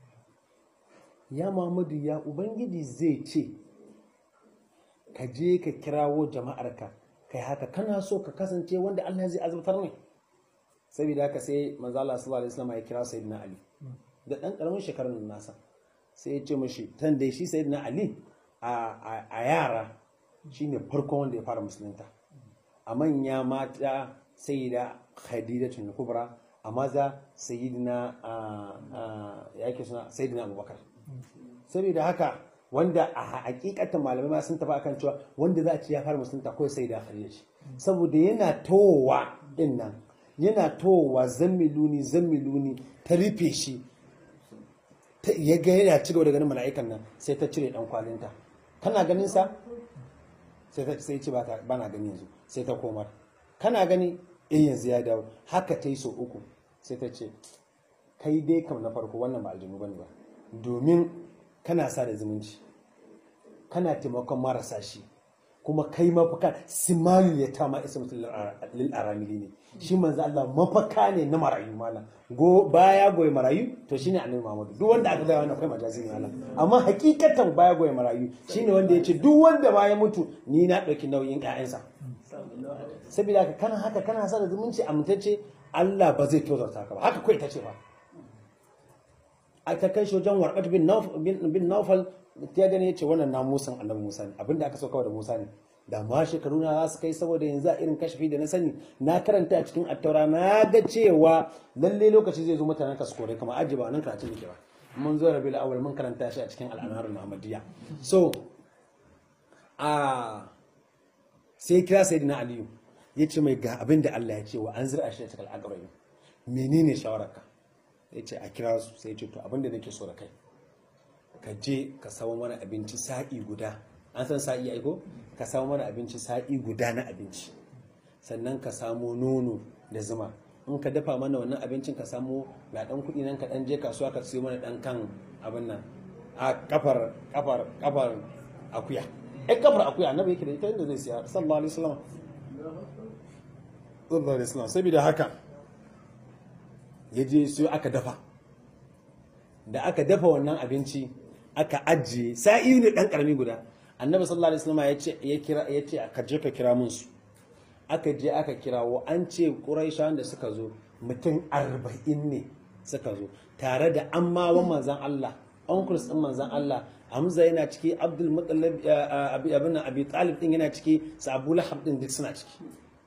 Speaker 1: ya Muhammadu ya Ubangiji zai ce ka je ka kirawo jama'arka kai haka kana so ka kasance wanda Allah zai azabtar ne saboda haka sai manzo Allah sallallahu alaihi wasallam ya kira sayyidina Ali da dan karamin shekarun nasa sai ya ce mishi tan dai shi sayyidina Ali a yara shine farkon wanda ya fara musulunta a manya mata sayyida Khadijatu Kubra a maza sayyidina yake suna sayyidina Abubakar saboda haka wanda a hakikatan malamai ma sun tafi akan cewa wanda za a ci ya fara musulunta kawai sai da khadija ce saboda yana towa din nan yana towa zammiluni zammiluni ta rufe shi ya ga yana ci gaba da ganin mala'ikan nan sai ta cire dan kwalinta kana ganin sa sai ta sai ce ba na gani yanzu sai ta komar kana gani eh yanzu ya dawo haka ta yi so uku sai ta ce kai dai kam na farko wannan ba aljinu bane ba domin kana sa da zumunci kana taimakon marasa shi kuma kai mafaka simalu ya ta ma isa mutum lil aramili ne shi manzo Allah mafaka ne na marayu malam go baya goyi marayu to shine annabi Muhammad duk wanda aka gaya wannan kai majazi ne malam amma hakikatan baya goyi marayu shine wanda ya ce duk wanda baya mutu ni na dauki nauyin ƴaƴansa saboda haka kana haka kana sa da zumunci amintacce Allah ba zai tozarta ka ba haka kai ta ce ba a ta kai shi wajen warqat bin Nawf- bin bin nawfal ta gani yace wannan na musan annabi Musa ne abinda aka so kawai da Musa ne da ma shekaru na za su kai saboda yanzu a irin kashafi da na sani na karanta a cikin attaura na ga cewa lalle lokaci zai zo mutanen ka su kore kama aji ba nan karatun yake ba mun zo rabi awal mun karanta shi a cikin al'anarul muhammadiyya so a sai kira sayyidina aliyu ya ce mai ga abin da Allah ya ce wa an zira shi da takal agarai menene shawararka ya ce a kira su sai ya ce to abin da nake so da kai ka je ka samu mana abinci sa'i guda an san sa'i aiko ka samu mana abinci sa'i guda na abinci sannan ka samo nono da zuma in ka dafa mana wannan abincin ka samu ga dan kuɗi nan ka dan je kasuwa ka siyo mana dan kan abin nan a kafar kafar kafar akuya eh kafar akuya annabi yake da ita inda zai siya sallallahu alaihi wasallam sallallahu alaihi wasallam saboda haka ya je siyo aka dafa da aka dafa wannan abinci aka ajiye sa'i ne dan karami guda annabi sallallahu alaihi wasallam ya ce ya kira ya ce ka je ka kira mun su aka je aka kirawo an ce quraishawan da suka zo mutum arba'in ne suka zo tare da ammawan manzan Allah uncles din manzan Allah Hamza yana ciki Abdul Muttalib abi abin Abi Talib din yana ciki su Abu Lahab din duk suna ciki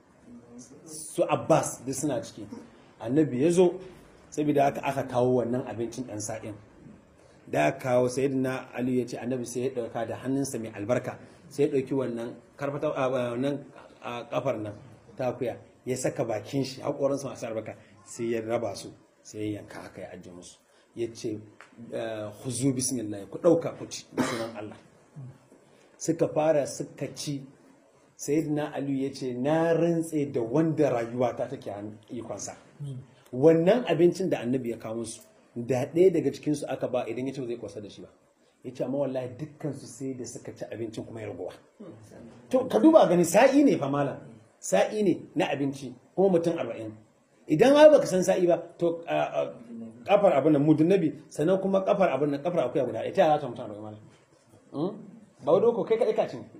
Speaker 1: su Abbas duk suna ciki annabi ya zo saboda haka aka kawo wannan abincin ɗan sa'in da aka kawo sayyidina Ali ya ce annabi sai ya ɗauka da hannunsa mai albarka sai ya ɗauki wannan karfata a wannan a kafar nan ta akuya ya saka bakin shi haƙoransa masu albarka sai ya raba su sai ya yanka haka ya ajiye musu ya ce huzu bismillah ku ɗauka ku ci da sunan Allah suka fara suka ci sayyidina Ali ya ce na rantse da wanda rayuwata take hannun ikonsa wannan abincin da annabi ya kawo musu da ɗaya daga cikinsu aka ba idan ya ce ba zai kwasa da shi ba ya ce amma wallahi dukkansu sai da suka ci abincin kuma ya ragowa to ka duba gani sa'i ne fa malam sa'i ne na abinci kuma mutum arba'in idan har baka san sa'i ba to a- a- kafar abin nan mudun nabi sannan kuma kafar abin nan kafar akuya guda ita za ta mutum arba'in malam Hmm? ba wadda ko kai kaɗai ka cin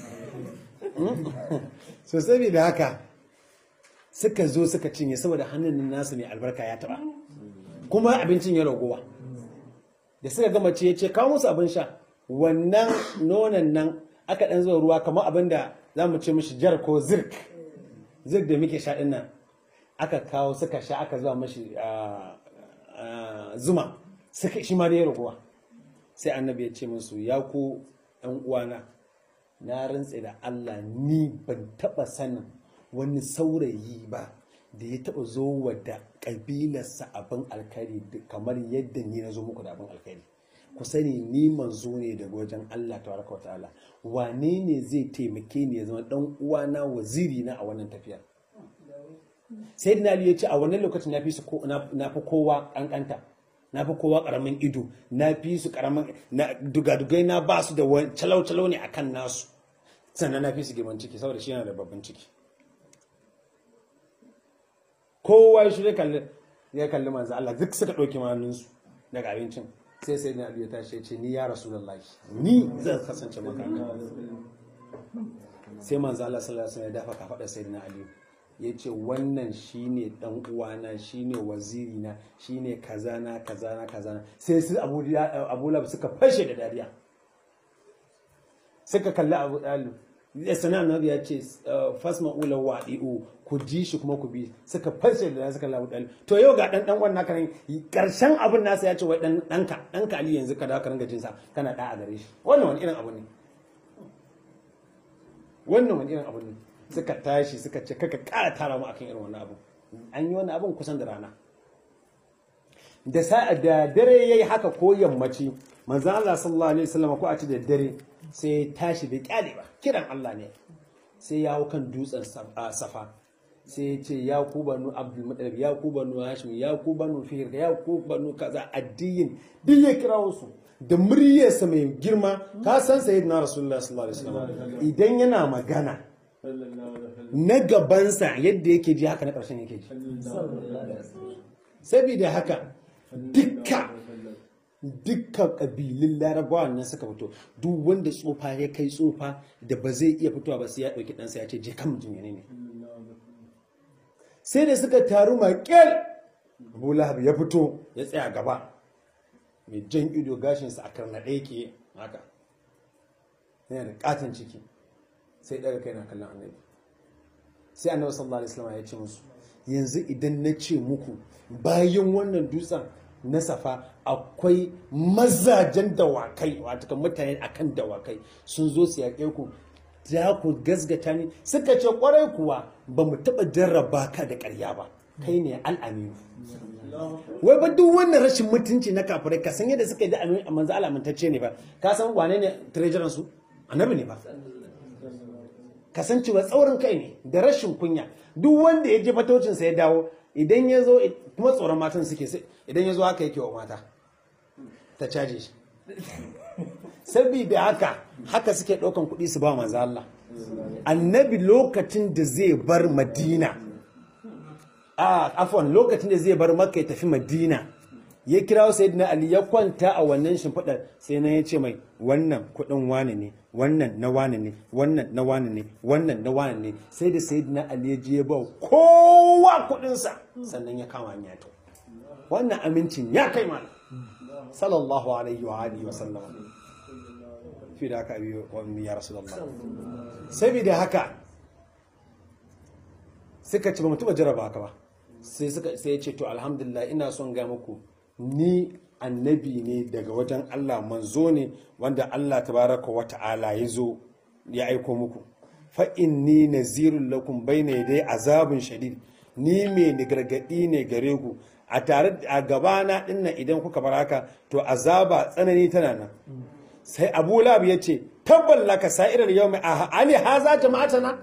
Speaker 1: so saboda haka suka zo suka cinye saboda hannun nasu mai albarka ya taba kuma abincin ya ragowa da suka gama ce ce kawo musu abin sha wannan nonon nan aka dan zuwa ruwa kamar abin da za mu ce mishi jar ko zirk zirk da muke sha din nan aka kawo suka sha aka zuwa mashi ah, ah, zuma suka shi ma da ya ragowa sai annabi ya ce musu ya ku ɗan uwana na rantse da Allah ni ban taɓa sanin wani saurayi ba da ya taɓa zo wa da ƙabilarsa abin alkhairi da- kamar yadda ni na zo muku da abin alkhairi ku sani ni manzo ne daga wajen Allah tabaraka wa ta'ala wane ne zai taimake ni ya zama ɗan uwana waziri na a wannan tafiyar sai da Ali ya ce a wannan lokacin na fi su ko- na na fi kowa kankanta na fi kowa karamin ido na fi su karamin na dugadugai na ba su da wani calau-calau ne akan nasu sannan na fi su girman ciki saboda shi yana da babban ciki kowa ya shirya kalli ya kalli manzo Allah duk suka ɗauki manunsu daga abincin sai sai na ya tashi ya ce ni ya rasulullahi ni zan kasance maka sai manzo Allah sallallahu alaihi wasallam ya dafa kafaɗar sayyidina Ali ya ce wannan shine dan uwana shine wazirina shine kazana kazana kazana sai su abu abu lab suka fashe da dariya suka kalli abu dalib ya sana annabi ya ce fasma ula wa'i'u ku ji shi kuma ku bi suka fashe da suka kalli abu dalib to yau ga dan dan wannan kan karshen abin nasa ya ce wai dan danka danka ali yanzu ka dawo ka ringa jin sa kana da a gare shi wannan wani irin abu ne wannan wani irin abu ne suka tashi suka ce kaka kara tara mu akan irin wannan abu an yi wannan abun kusan da rana da sa da dare yayi haka ko yammaci manzon Allah sallallahu alaihi wasallam ko a ci da dare sai ya tashi bai kyale ba kiran Allah ne sai ya hau kan dutsen safa sai ya ce ya ku banu abdul muttalib ya ku banu hashim ya ku banu fihir ya ku banu kaza addiyin duk ya kirawo su da muryarsa mai girma ka san sayyidina rasulullahi sallallahu alaihi wasallam idan yana magana na gabansa yadda yake ji haka na ƙarshen yake ji saboda haka dukka dukkan ƙabilun larabawa nan suka fito duk wanda tsofa ya kai tsofa da ba zai iya fitowa ba sai ya ɗauki ɗansa ya ce je kan mutum ne sai da suka taru maƙel abu lahab ya fito ya tsaya gaba mai jan ido gashinsa a karnaɗe yake haka yana da katon ciki sai daga kai na kallon annabi sai annabi sallallahu alaihi wasallam ya ce musu yanzu idan na ce muku bayan wannan dutsen na safa akwai mazajen dawakai wato kan mutane akan dawakai sun zo su yaƙe ku za ku gasgata ni suka ce kwarai kuwa ba mu taɓa jarraba ka da ƙarya ba kai ne al'aminu wai ba duk wannan rashin mutunci na kafirai ka san yadda suka yi da amin manzo Allah amintacce ne ba ka san wane ne treasurer su annabi ne ba ka san cewa tsaurin kai ne da rashin kunya duk wanda ya je fatocin sa ya dawo idan ya zo kuma tsoron matan suke sai idan ya zo haka yake wa mata ta caje shi saboda haka haka suke ɗaukan kuɗi su ba manzo Allah annabi lokacin da zai bar madina a afwan lokacin da zai bar makka ya tafi madina ya kira sayyidina ali ya kwanta a wannan shimfiɗar sai na ya ce mai wannan kuɗin wane ne wannan na wane ne wannan na wane ne wannan na wane ne sai da sayyidina ali ya je ya ba kowa kuɗinsa sannan ya kama hanya to wannan amincin ya kai mana sallallahu alaihi wa alihi wa sallam fi da haka abi wa ya rasulullah saboda haka suka ci ba mutu ba jaraba haka ba sai suka sai ya ce to alhamdulillah ina son ga muku ni annabi ne daga wajen Allah manzo ne wanda Allah tabaraka wa ta'ala ya zo ya aiko muku fa inni nazirul lakum bayna yaday azabun shadid ni me ni gargadi ne gare ku a tare a gabana dinnan idan kuka bar haka to azaba tsanani tana nan sai Abu Lahab ya ce tabballaka sa'irar yawmi ali haza jama'atana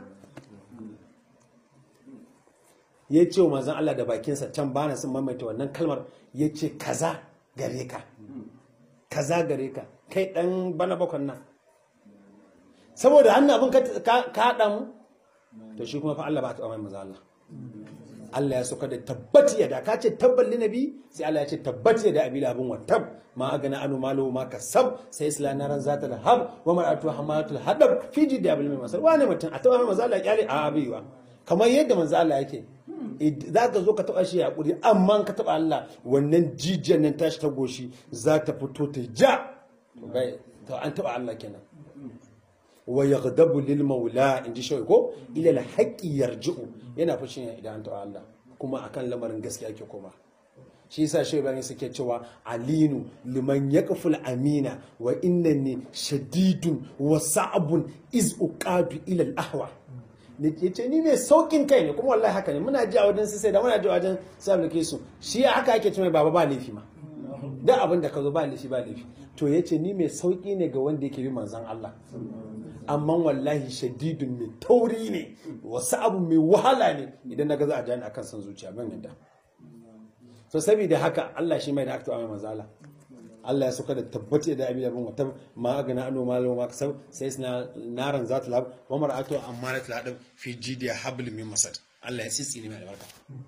Speaker 1: ya ce wa manzan Allah da bakinsa can ba na sun maimaita wannan kalmar ya ce kaza gare ka kaza gare ka kai dan bana bakon nan saboda hannu abin ka haɗa mu to shi kuma fa Allah ba ta mai manzan Allah Allah ya sauka da tabbati ya da ka ce tabbal nabi sai Allah ya ce tabbati ya da abi labin wa tab ma agana anu malu ma kasab sai isla naran zata da hab wa mar'atu hamalatul hadab fi jidi abil mai masal wani mutum a taba mai manzo Allah kyale a abiwa kamar yadda manzo Allah yake za ka zo ka taba shi hakuri amma ka taba Allah wannan jijiyar nan tashi ta goshi za ta fito ta ja to an taba Allah kenan wa yaghdabu lil maula inji shi ko ila al haqqi yarji'u yana fushi ne idan an taba Allah kuma akan lamarin gaskiya ake koma shi yasa shi bayan suke cewa alinu liman yaqful amina wa innani shadidun wa sa'bun iz uqadu ila al ahwa ne ce ni mai saukin kai ne kuma wallahi haka ne muna ji a wajen sai da muna ji a wajen sai su shi haka ake cewa baba ba laifi ma da abin da ka zo ba laifi ba laifi to yace ni mai sauki ne ga wanda yake bi manzon Allah amma wallahi shadidun mai tauri ne wasu abu mai wahala ne idan na ga za a jani akan san zuciya ban yadda so saboda haka Allah shi mai da aktu mai manzala Allah ya sauka da tabbaci da abin abin wata ma gana ano malo ma kasab sai suna naran zata lab wa mar'atu amarat ladab fi jidiya habl min masad Allah ya tsitsi ne mai albarka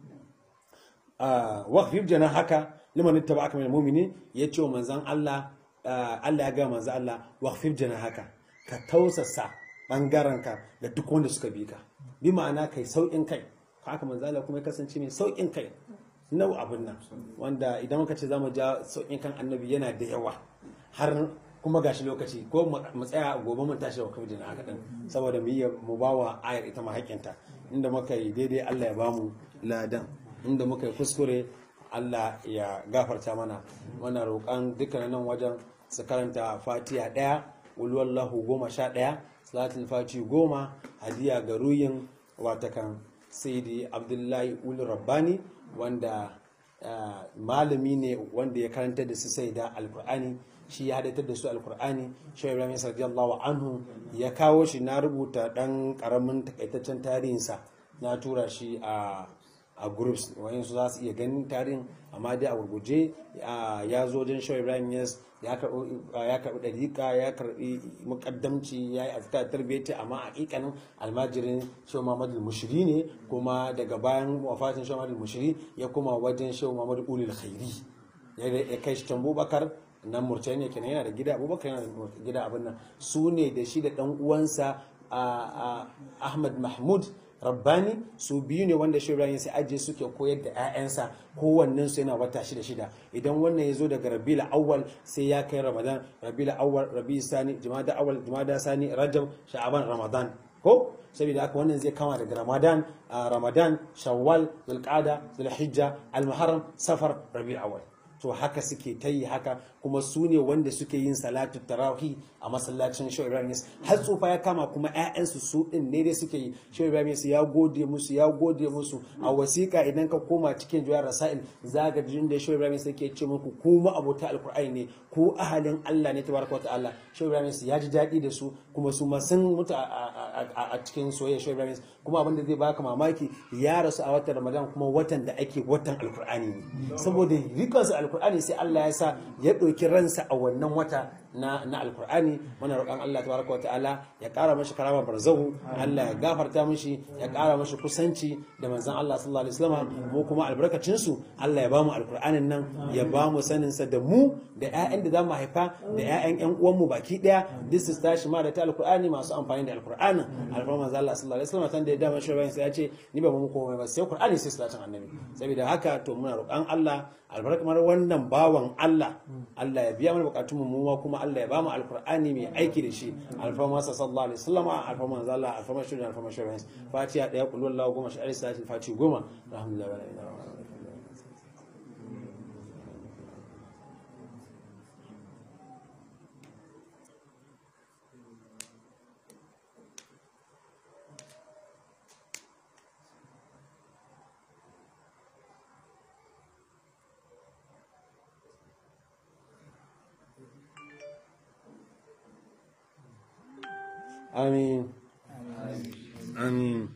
Speaker 1: ah waqfib jana haka liman ittaba'aka min almu'minin yace wa manzan Allah Allah ya ga manzan Allah waqfib jana haka ka tausasa ɓangarenka da duk wanda suka bi ka bi ma'ana kai sauƙin kai haka manzala kuma ya kasance mai sauƙin kai nau abin nan wanda idan muka ce zamu ja sauƙin kan annabi yana da yawa har kuma gashi lokaci ko mu tsaya gobe mun tashi da kafin haka din saboda mu yi mu bawa ayar ita ma haƙƙinta inda muka yi daidai Allah ya bamu ladan inda muka yi kuskure Allah ya gafarta mana muna roƙan dukkanin nan wajen su karanta fatiha ɗaya ulwallahu goma sha ɗaya salatul fati goma hadiya ga ruyin watakan saidi abdullahi ul rabbani wanda malami ne wanda ya karanta da su sai da alkur'ani shi ya hadatar da su alkur'ani shi ibrahim ya radiyallahu anhu ya kawo shi na rubuta dan karamin takaitaccen tarihinsa na tura shi a a groups wayansu za su iya ganin tarihin amma dai a gurguje ya zo wajen shawar ibrahim yes ya karɓi ɗariƙa ya karɓi muƙaddamci ya yi azkar tarbiyyati amma a ƙiƙanin almajirin shehu muhammad mushiri ne kuma daga bayan wafatin shehu muhammad mushiri ya kuma wajen shehu muhammad ulil khairi ya kai shi can bubakar nan murtaniya kenan yana da gida abubakar yana da gida abin nan su ne da shi da ɗan uwansa ahmad mahmud rabbani su biyu ne wanda shi ibrahim sai ajiye suke koyar da 'ya'yansa kowannen su yana wata shida shida idan wannan ya zo daga rabiul awwal sai ya kai ramadan rabiul awwal rabi sani jumada awwal jumada sani rajab sha'aban ramadan ko saboda haka wannan zai kama daga ramadan ramadan shawwal zulqa'da zulhijja almuharram safar rabiul awwal to haka suke ta yi haka kuma su ne wanda suke yin salatu tarahi a masallacin shehu ibrahim har tsufa ya kama kuma 'ya'yansu su din ne dai suke yi shehu ibrahim ya gode musu ya gode musu a wasiƙa idan ka koma cikin juyar rasail za ga jin da shehu ibrahim ke ce muku kuma abota alkur'ani ne ku ahalin allah ne tabaraka wa ta'ala shehu ibrahim ya ji daɗi da su kuma su ma sun mutu a cikin soyayya shehu ibrahim kuma abin da zai baka mamaki ya rasu a watan ramadan kuma watan da ake watan alkur'ani ne saboda rikonsa alkur'ani sai allah ya sa ya ɗauki ransa a wannan wata na na alkur'ani muna roƙon Allah tabaraka wa ta'ala ya ƙara mashi karama barzahu Allah ya gafarta mishi ya ƙara mashi kusanci da manzon Allah sallallahu alaihi wasallam mu kuma albarkacin su Allah ya bamu alkur'anin nan ya bamu sanin sa da mu da ƴaƴan da zamu haifa da ƴaƴan ƴan uwan mu baki ɗaya duk su tashi ma da ta alkur'ani masu amfani da alkur'anin alfarma manzon Allah sallallahu alaihi wasallam da ya dama shi bayan sai ya ce ni ba mu komai ba sai alkur'ani sai salatin annabi saboda haka to muna roƙon Allah albarkamar wannan bawan Allah Allah ya biya mana bukatun mu ma kuma Allah ya bamu alkur'ani mai aiki da shi alfarma sa sallallahu alaihi wasallam alfarma manzo Allah alfarma shi alfarma shi fatiha daya kullu Allah goma shi alisa fatiha goma alhamdulillah wa la ilaha illa آمين آمين